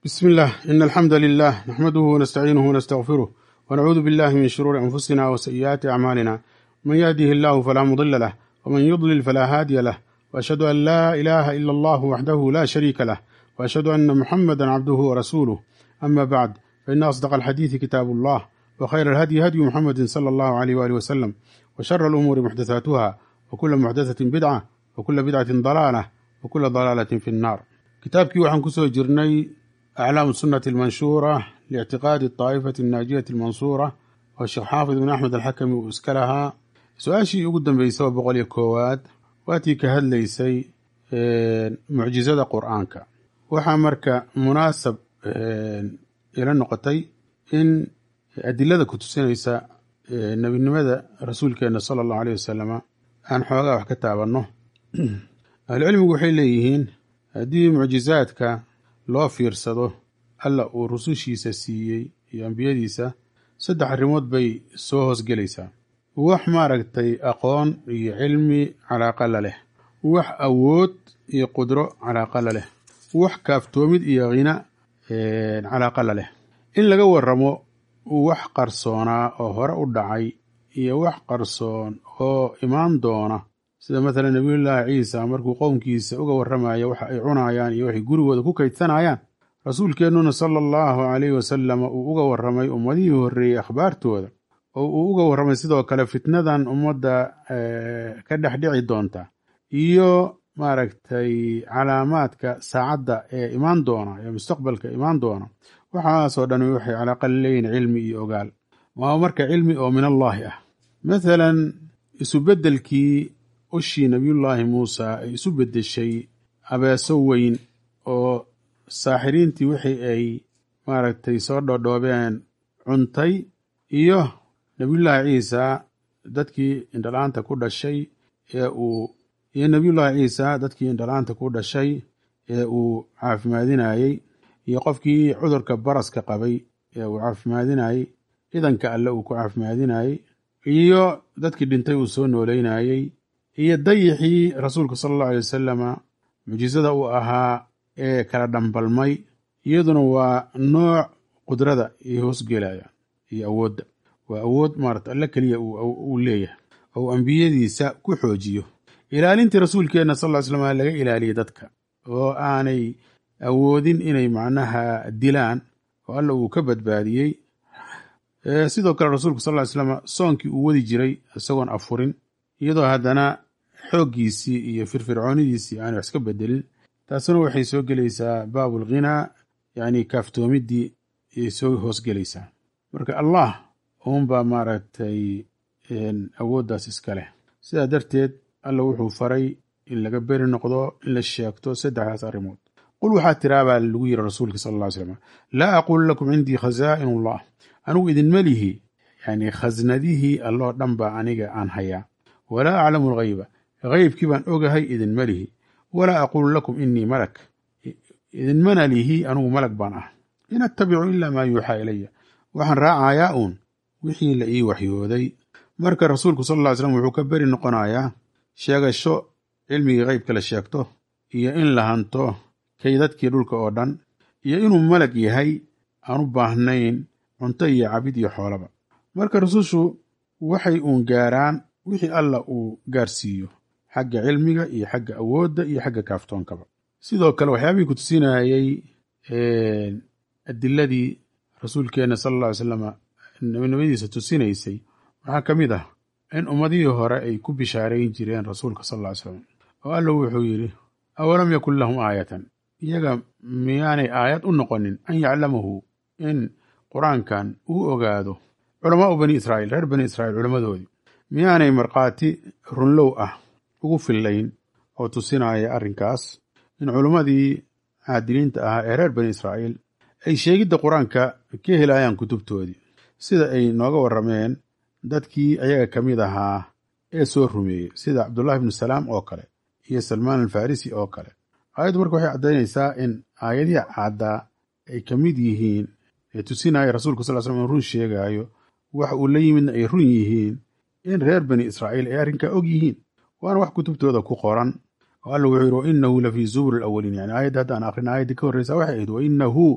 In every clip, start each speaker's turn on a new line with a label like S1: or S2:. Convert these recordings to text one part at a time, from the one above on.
S1: بسم الله إن الحمد لله نحمده ونستعينه ونستغفره ونعوذ بالله من شرور أنفسنا وسيئات أعمالنا من يهده الله فلا مضل له ومن يضلل فلا هادي له وأشهد أن لا إله إلا الله وحده لا شريك له وأشهد أن محمدا عبده ورسوله أما بعد فإن أصدق الحديث كتاب الله وخير الهدي هدي محمد صلى الله عليه وآله وسلم وشر الأمور محدثاتها وكل محدثة بدعة وكل بدعة ضلالة وكل ضلالة في النار kitaabkii waxaan kusoo jirnay aclaamu sunnati almanshuura liictiqaadi daa'ifati annaajiyati almansuura oo sheekh xaafid bin axmed alxakami uu iska lahaa su-aashii ugu dambeysay oo boqol iyo koowaad waatii ka hadlaysay mucjizada qur-aanka waxaa marka munaasab ila noqotay in adilada ku tusinaysa nebinimada rasuulkeena sala allahu aleyh wasalama aan xoogaa wax ka taabanno ahlucilmigu waxay leeyihiin haddii mucjizaadka loo fiirsado alla uu rusushiisa siiyey iyo ambiyadiisa saddex arrimood bay soo hoosgelaysaa wax maaragtay aqoon iyo cilmi calaaqa la leh wax awood iyo qudro calaaqa la leh wax kaaftoomid iyo khina calaaqa la leh in laga waramo wax qarsoonaa oo hore u dhacay iyo wax qarsoon oo imaan doona sida mathalan nebiyullaahi ciisa markuu qowmkiisa uga warramayo waxa ay cunayaan iyo waxay gurigooda ku kaydsanayaan rasuulkeennuna sala allahu calayhi wasalam uu uga warramay ummadihii horreeyey akhbaartooda oo uu uga warramay sidoo kale fitnadan ummadda ka dhex dhici doonta iyo maaragtay calaamaadka saacadda ee imaan doona ee mustaqbalka imaan doona waxaasoo dhan waxay calaaqa leeyihin cilmi iyo ogaal waa marka cilmi oo min allaahi ah mathalan isubeddelkii ushii nabiyullaahi muusa ay isu beddeshay abeeso weyn oo saaxiriintii wixii ay maaragtay soo dhoodhoobeen cuntay iyo nebiyullaahi ciisa dadkii indhala-aanta ku dhashay ee uu iyo nebiyullaahi ciisa dadkii indhala-aanta ku dhashay ee uu caafimaadinayey iyo qofkii cudurka baraska qabay ee uu caafimaadinayey idanka alle uu ku caafimaadinayey iyo dadkii dhintay uu soo nooleynayey iyo dayixii rasuulka sala allahu alay wasalama mucjizada uu ahaa ee kala dhambalmay iyaduna waa nooc qudrada iyo hoosgelaya iyo awoodda waa awood maarata alle keliya uu leeyahay oo uu ambiyadiisa ku xoojiyo ilaalintii rasuulkeenna sal ly slam laga ilaaliyey dadka oo aanay awoodin inay macnaha dilaan oo alla uu ka badbaadiyey sidoo kale rasuulka sal ly slam soonkii uu wadi jiray isagoon afurin iyadoo haddana xooggiisii iyo firfircoonidiisii aanay wax iska bedelin taasuna waxay soo gelaysaa baabul ghinaa yacni kaaftoomiddii ayay soo hoosgelaysaa marka allah uunbaa maaragtay awooddaas iska leh sidaa darteed alla wuxuu faray in laga beri noqdo in la sheegto saddexdaas arrimood qul waxaa tiraa baa lagu yiri rasuulka sala alla ly slam laa aquulu lakum cindii khazaa'in allah anigu idinma lihi yani khasnadihii alloo dhan baa aniga aan hayaa walaa aclamu alghayba haybkii baan ogahay idinma lihi walaa aquulu lakum inii malak idinmana lihi anugu malag baan ah in attabicu ilaa maa yuuxaa ilaya waxaan raacayaa uun wixii la ii waxyooday marka rasuulku sal alla ly slam wuxuu ka beri noqonayaa sheegasho cilmigii haybka la sheegto iyo in la hanto kaydadkii dhulka oo dhan iyo inuu malag yahay aan u baahnayn cunto iyo cabid iyo xoolaba marka rusushu waxay uun gaaraan wixii alla uu gaarsiiyo xagga cilmiga iyo xagga awoodda iyo xagga kaaftoonkaba sidoo kale waxyaabihii ku tusinayey adiladii rasuulkeenna sala alla ly slama nebinimadiisa tusinaysay waxaa ka mid ah in ummadihii hore ay ku bishaarayn jireen rasuulka sal alla ly slam oo alla wuxuu yidhi awalam yakun lahum aayatan iyaga miyaanay aayad u noqonin an yaclamahu in qur-aankan uu ogaado culamaau bani israa'iil reer bani israa'iil culammadoodii miyaanay markhaati runlow ah ugu fillayn oo tusinaya arrinkaas in culimmadii caadiliinta ahaa ee reer bani israa'iil ay sheegidda qur-aanka ka helayaan kutubtoodii sida ay nooga warrameen dadkii ayaga ka mid ahaa ee soo rumeeyey sida cabdullahi ibnu salaam oo kale iyo salmaan alfarisi oo kale aayaddu marka waxay caddaynaysaa in aayadihii caddaa ay ka mid yihiin ee tusinaya rasuulka sal slam in run sheegaayo wax uu la yimidna ay run yihiin in reer bani israa'iil ay arrinkaa og yihiin waana wax kutubtooda ku qoran oo alla wuxuu yidhi wainahu lafii zuburi alawaliin yani aayadda haddaan akrin aayaddii ka horreysa waxay ahayd wainahu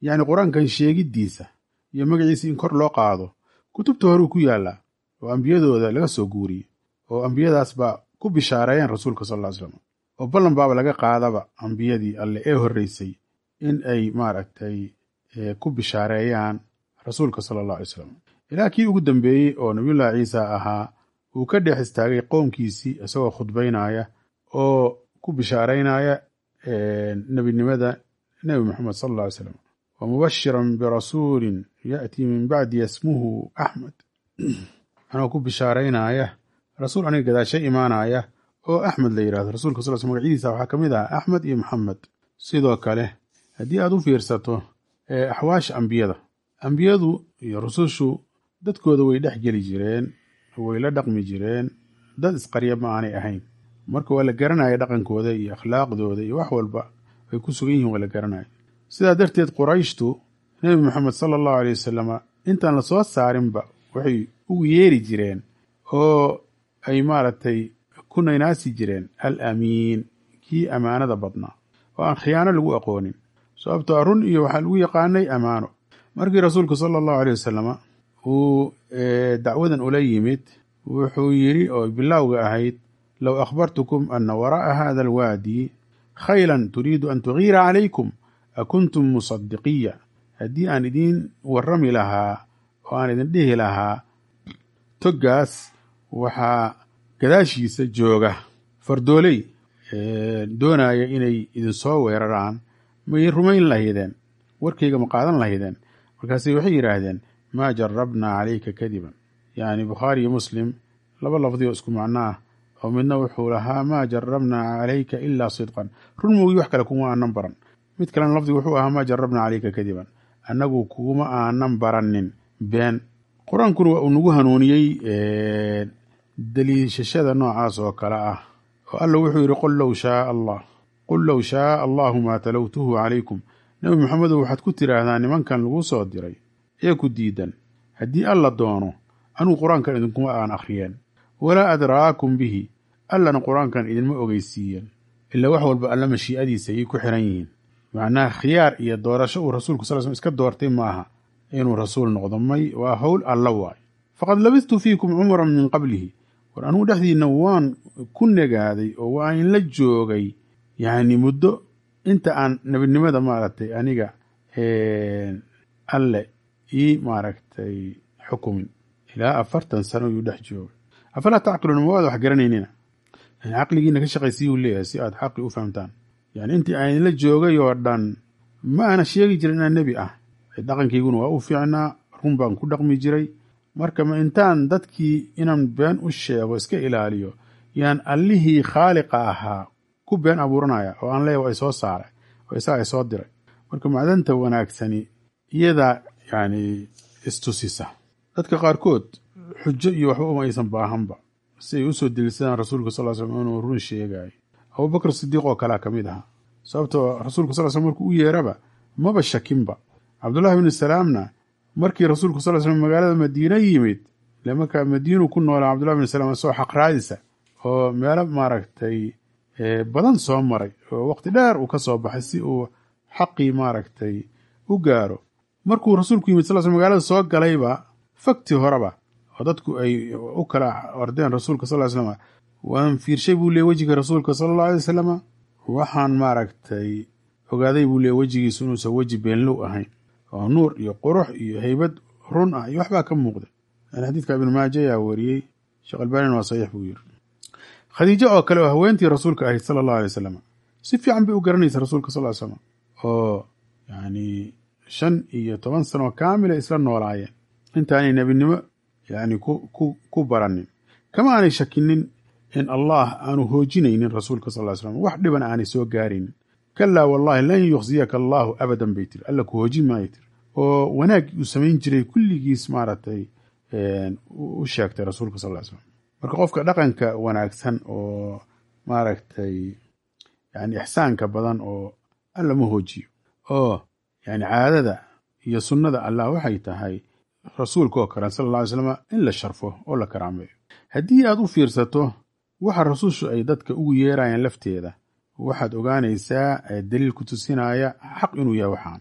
S1: yacni qur-aankan sheegiddiisa iyo magaciisa in kor loo qaado kutubta horuu ku yaallaa oo ambiyadooda laga soo guuriyey oo ambiyadaas baa ku bishaareeyeen rasuulka sal ll ly slam oo ballan baaba laga qaadaba ambiyadii alle ee horreysay in ay maaragtay ku bishaareeyaan rasuulka sala allah alay slam ilaa kii ugu dambeeyey oo nabiyullahi ciisa ahaa uu ka dhex istaagay qoomkiisii isagoo khudbaynaya oo ku bishaaraynaya nebinimada nebi moxamed sal alla alay slam wa mubashiran birasuulin ya'tii min bacdi yasmuhu axmed anoo ku bishaaraynaya rasuul aniga gadaasha imaanaya oo axmed la yidhahdo rasuulka sal sl magacyadiisa waxaa ka mid ah axmed iyo maxamed sidoo kale haddii aad u fiirsato axwaasha ambiyada ambiyadu iyo rusushu dadkooda way dhex geli jireen way la dhaqmi jireen dad isqarya ma aanay ahayn marka waa la garanaya dhaqankooda iyo akhlaaqdooda iyo wax walba ay ku sugan yihiin waa la garanaya sidaa darteed qurayshtu nebi moxamed sala allahu aley wasalama intaan lasoo saarinba waxay ugu yeeri jireen oo ay maaragtay ku naynaasi jireen al amiin kii ammaanada badnaa oo aan khiyaano lagu aqoonin sababtoo run iyo waxaa lagu yaqaanay ammaano markii rasuulku sala allahu aleyh wasalama uu dacwadan ula yimid wuxuu yidhi oo bilowga ahayd low akhbartukum ana waraa'a hada alwaadi khaylan turiidu an tugiira calaykum akuntum musadiqiya haddii aan idiin warrami lahaa oo aan idin dhihi lahaa toggaas waxaa gadaashiisa jooga fardooley doonaya inay idinsoo weeraraan may rumayn lahaydeen warkayga ma qaadan lahaydeen markaase waxay yidhaahdeen maa jarabnaa calayka kadiban yacni bukhaari iyo muslim laba lafdi oo isku macno ah oo midna wuxuu lahaa maa jarabnaa calayka ilaa sidqan run moogi wax kale kuma aanan baran mid kalena lafdigu wuxuu ahaa maa jarabnaa calayka kadiban annagu kuma aanan baranin been qur-aankuna waa uu nagu hanuuniyey daliishashada noocaas oo kale ah oo alla wuxuu yidhi qul low shaaa allah qul low shaaa allahu maa talowtuhu calaykum nebi maxamedow waxaad ku tidhaahdaa nimankan lagu soo diray ee ku diidan haddii alla doono anugu qur-aankan idinkuma aan akhriyeen walaa adraakum bihi allana qur-aankan idinma ogeysiiyeen ilaa wax walba alla mashii'adiisa ayay ku xiran yihiin macnaha khiyaar iyo doorasho uu rasuulku sal slm iska doortay maaha inuu rasuul noqdo may waa howl alla waay faqad labistu fiikum cumran min qablihi war anugu dhexdiinna waan ku negaaday oo waa in la joogay yacni muddo inta aan nebinimada maaragtay aniga alle ii maaragtay xukumin ilaa afartan sano yuu dhex joogay afalaa tacqiluuna ma waada wax garanaynina yani caqligiina ka shaqaysiyuu leeyahay si aad xaqi u fahamtaan yani intii aan idinla joogay oo dhan ma aana sheegi jirin inaan nebi ah dhaqankayguna waa u fiicnaa run baan ku dhaqmi jiray marka ma intaan dadkii inaan been u sheego iska ilaaliyo yaan allihii khaaliqa ahaa ku been abuuranaya oo aan leeya waa isoo saaray oo isaga isoo diray marka macdanta wanaagsani iyadaa yani istusisa dadka qaarkood xujo iyo waxba uma aysan baahanba si ay usoo delisadaan rasuulka sal slam inuu run sheegayo abubakr sidiiq oo kalea ka mid ahaa sababtoo rasuulka sal slm markuu u yeeraba maba shakinba cabdullahi bnu salaamna markii rasuulku sal slm magaalada madiine yimid ile markaa madiinu ku noolaa cabdullahi bnu salaam isagoo xaqraadisa oo meelo maaragtay badan soo maray oo waqti dheer uu ka soo baxay si uu xaqii maaragtay u gaaro markuu rasuulku yimid sal sl magaalada soo galayba fakti horeba oo dadku ay u kala ordeen rasuulka sal slam waan fiirshay buu leey wejiga rasuulka sala allau alay wasalama waxaan maaragtay ogaaday buu leey wejigiisu inuusan weji beenlow ahayn oo nuur iyo qurux iyo heybad run ah iyo waxbaa ka muuqda yani xadiidka ibnu maaja ayaa wariyey sheekh albanin waa saxiix buu yiri khadiijo oo kale oo haweentii rasuulka ahayd sala allahu alay wasalam si fiican bay u garanaysa rasuulka sal ly slam oo yani shan iyo toban sano kaamila isla noolaayeen intaanay nebinimo yani ku baranin kama aanay shakinin in allah aanu hoojinaynin rasuulka sal ly slam wax dhiban aanay soo gaaraynin kalaa wallahi lan yuksiyaka allaahu abadan bay tiri alla ku hoojin maayo tiri oo wanaag uu samayn jiray kulligiis maaragtay u sheegtay rasuulka sal ly slam marka qofka dhaqanka wanaagsan oo maaragtay yani ixsaanka badan oo alla ma hoojiyo oo yani caadada iyo sunnada allah waxay tahay rasuulka oo kale sala alla alay slam in la sharfo oo la karaameeyo haddii aad u fiirsato waxa rasuushu ay dadka ugu yeerayaan lafteeda waxaad ogaanaysaa daliil ku tusinaya xaq inuu yahay waxaan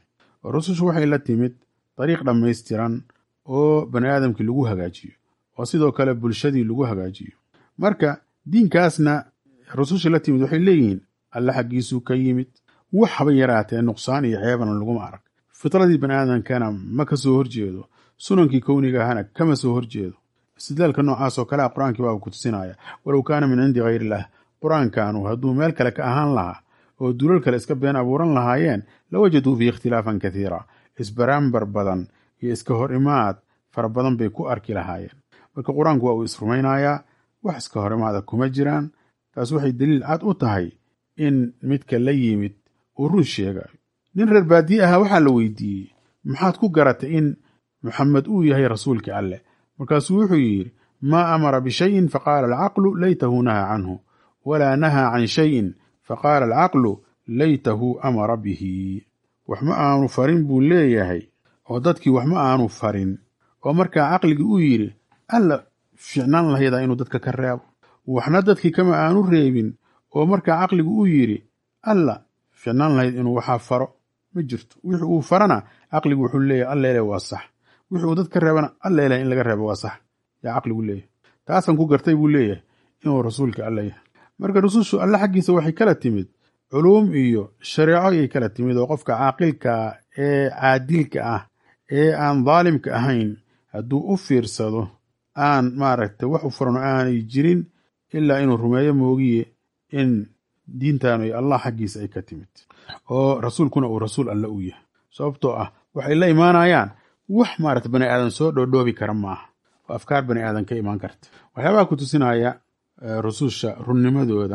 S1: oo rusushu waxay la timid dariiq dhammaystiran oo bani aadamkii lagu hagaajiyo oo sidoo kale bulshadii lagu hagaajiyo marka diinkaasna rusushii la timid waxay leeyihiin alle xaggiisuu ka yimid wax haba yaraatee nuqsaan iyo ceebana laguma arag fitradii bani aadamkana ma ka soo horjeedo sunankii kowniga ahana kama soo horjeedo istidlaalka noocaas oo kale a qur-aankii baa ku tusinaya walow kaana min cindi hayr illah qur-aankanu hadduu meel kale ka ahaan lahaa oo dulal kale iska been abuuran lahaayeen la wajaduu fiihi ikhtilaafan kathiira isbaraambar badan iyo iska hor imaad fara badan bay ku arki lahaayeen marka qur-aanku waa uu isrumaynayaa wax iska hor imaada kuma jiraan taas waxay daliil cad u tahay in midka la yimid uu run sheegayo nin reer baadiye ahaa waxaa la weydiiyey maxaad ku garatay in muxamed uu yahay rasuulkii alleh markaasuu wuxuu yidhi maa amara bishayin faqaala alcaqlu laytahu nahaa canhu walaa nahaa can shayin faqaala alcaqlu laytahu amara bihi wax ma aanu farin buu leeyahay oo dadkii wax ma aanu farin oo markaa caqligii uu yidhi alla ficnaan lahaydaa inuu dadka ka reebo waxna dadkii kama aanu reebin oo markaa caqligu uu yidhi alla ficnaan lahayd inuu waxaa faro ma jirto wixii uu farana caqligu wuxuu leeyahay alleele waa sax wixii uu dad ka reebana alleele in laga reebo waa sax yaa caqligu leeyahay taasaan ku gartay buu leeyahay inuu rasuulka alle yahay marka rusushu alle xaggiisa waxay kala timid culuum iyo shareeco ayay kala timid oo qofka caaqilkaa ee caadilka ah ee aan daalimka ahayn hadduu u fiirsado aan maaragtay wax u furano aanay jirin ilaa inuu rumeeyo moogiye in diintaanu ay allah xaggiisa ay ka timid oo rasuulkuna uu rasuul alle u yahay sababtoo ah waxay la imaanayaan wax maarata bani aadan soo dhoodhoobi kara maaha oo afkaar bani aadan ka imaan karta waxyaabaha ku tusinaya rususha runnimadooda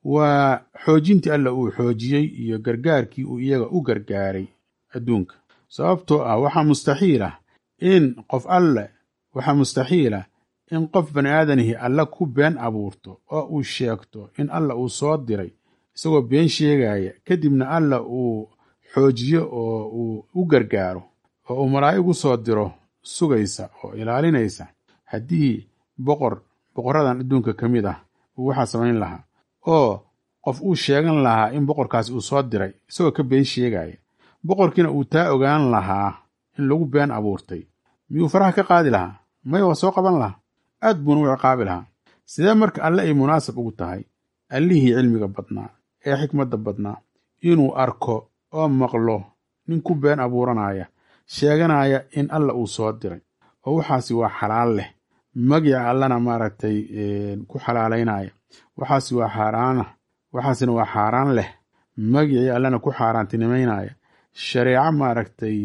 S1: waa xoojintii alla uu xoojiyey iyo gargaarkii uu iyaga u gargaaray adduunka sababtoo ah waxaa mustaxiil ah in qof alle waxaa mustaxiil ah in qof bani aadanihi alle ku been abuurto oo uu sheegto in alla uu soo diray isagoo been sheegaya kadibna alla uu xoojiyo oo uu u gargaaro oo uu malaa'ig u soo diro sugaysa oo ilaalinaysa haddii boqor boqoradan adduunka ka mid ah uu waxaa samayn lahaa oo qof uu sheegan lahaa in boqorkaasi uu soo diray isagoo ka been sheegaya boqorkiina uu taa ogaan lahaa in lagu been abuurtay miyuu faraha ka qaadi lahaa maya waa soo qaban lahaa aad buuna u ciqaabi lahaa sidee marka alle ay munaasab ugu tahay allihii cilmiga badnaa ee xikmadda badnaa inuu arko oo maqlo nin ku been abuuranaya sheeganaya in alla uu soo diray oo waxaasi waa xalaal leh magica allana maaragtay ku xalaalaynaya waxaasi waa xaaraana waxaasina waa xaaraan leh magicii allana ku xaaraantinimaynaya shareeco maaragtay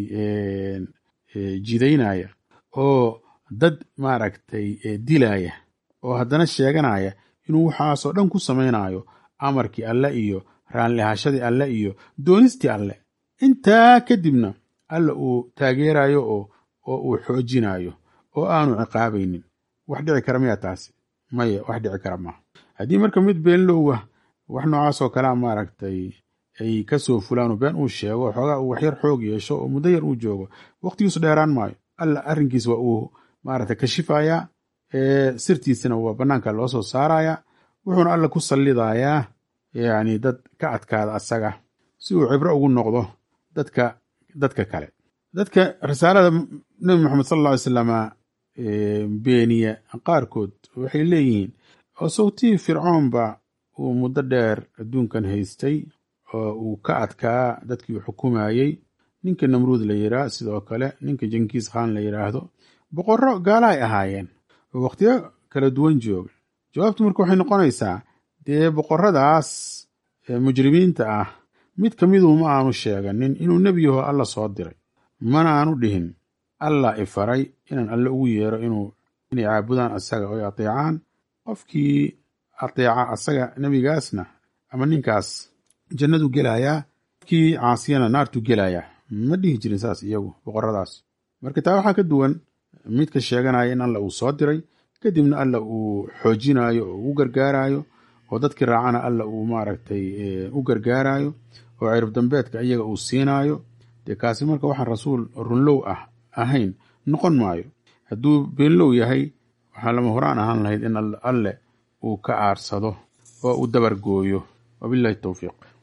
S1: jidaynaya oo dad maaragtay dilaya oo haddana sheeganaya inuu waxaasoo dhan ku samaynayo amarkii alle iyo raanlihashadii alle iyo doonistii alle intaa kadibna alla uu taageerayo oo oo uu xoojinayo oo aanu ciqaabaynin wax dhici kara miyaa taasi maya wax dhici kara maaha haddii marka mid beenlowah wax noocaasoo kalea maaragtay ay kasoo fulaan been uu sheego xoogaa uu waxyar xoog yeesho oo muddo yar uu joogo waqtigiisu dheeraan maayo alla arrinkiis waa uu maaragtay kashifayaa sirtiisana waa bannaanka loo soo saarayaa wuxuuna alla ku sallidayaa yacni dad ka adkaada asaga si uu cibro ugu noqdo dadka dadka kale dadka risaalada nebi moxamed sal alla ly slama beeniya qaarkood waxay leeyihiin oo sawtihii fircoonba uu muddo dheer adduunkan haystay oo uu ka adkaa dadkii uu xukumayey ninka namruud la yiraa sidoo kale ninka jenkiis khan la yidhaahdo boqorro gaala ay ahaayeen oo wakhtiyo kala duwan jooga jawaabtu marka waxay noqonaysaa dee boqorradaas mujrimiinta ah mid ka miduu ma aanu sheeganin inuu nebi yaho alla soo diray mana aanu dhihin allah i faray inaan alle ugu yeero inuu inay caabudaan asaga oo ay ateecaan qofkii ateeca asaga nebigaasna ama ninkaas jannadu gelayaa qofkii caasiyana naartu gelayaa ma dhihi jirin saas iyagu boqorradaas marka taa waxaa ka duwan midka sheeganaya in alla uu soo diray kadibna alla uu xoojinayo oo u gargaarayo oo dadkii raacana alla uu maaragtay u gargaarayo oo cirib dambeedka iyaga uu siinaayo dee kaasi marka waxaan rasuul runlow ah ahayn noqon maayo hadduu beenlow yahay waxaa lama horaan ahaan lahayd in alle uu ka aarsado oo uu dabar gooyo wabillahi towfiiq